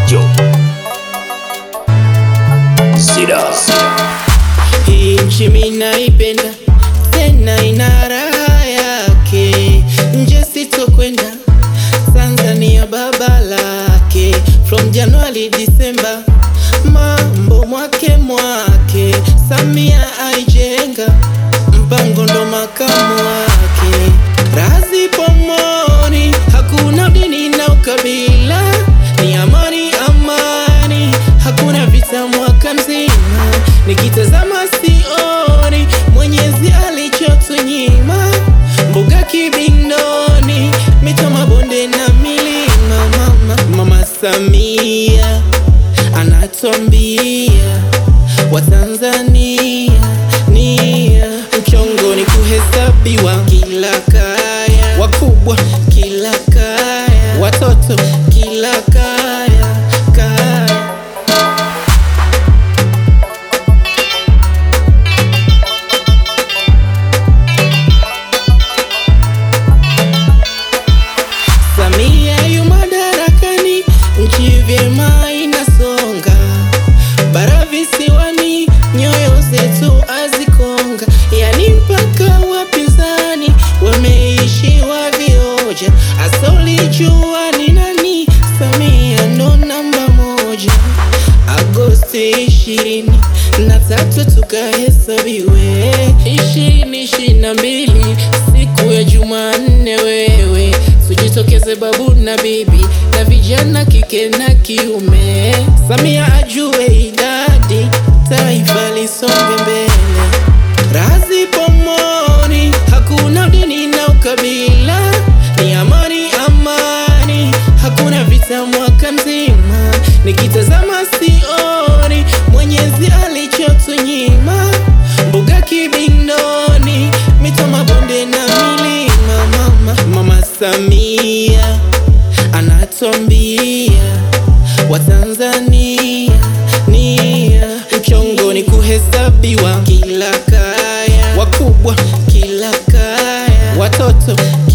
Yo. Sidas. Hii nchi mimi naipenda tena ina raha yake, nje sitokwenda Tanzania baba lake, from Januari Disemba, mambo mwake mwake, Samia aijenga mpango ndo makamu wake, razi pomoni, hakuna dini na ukabila, ni amani amani, hakuna vita mwaka mzima, nikitazama sioni Mwenyezi alichotunyima, mbuga kibindoni, mito mabonde na milima, mama mama Samia anatuambia Watanzania nia mchongo ni kuhesabiwa kila kaya, wakubwa kila kaya, watoto kila kaya kaya. Samia yu madarakani, nchi vyema inasonga, bara visiwani, nyoyo zetu azikonga, yani mpaka wapinzani wameishiwa vioja, asolijua ni nani, Samia ndo namba moja. Agosti ishirini na tatu tukahesabiwe, ishirini ishirini na mbili siku ya Jumanne, wewe tujitokeze babu na bibi na vijana kike na kiume, Samia ajue idadi, taifa lisonge mbele, razi pomoni, hakuna dini na ukabila, ni amani amani, hakuna vita mwaka mzima, nikitazama sioni Mwenyezi alichotunyima, mbuga kibindoni, mito mabonde na milima, mama mama Samia anatuambia Watanzania nia mchongo ni kuhesabiwa kila kaya, wakubwa kila kaya, watoto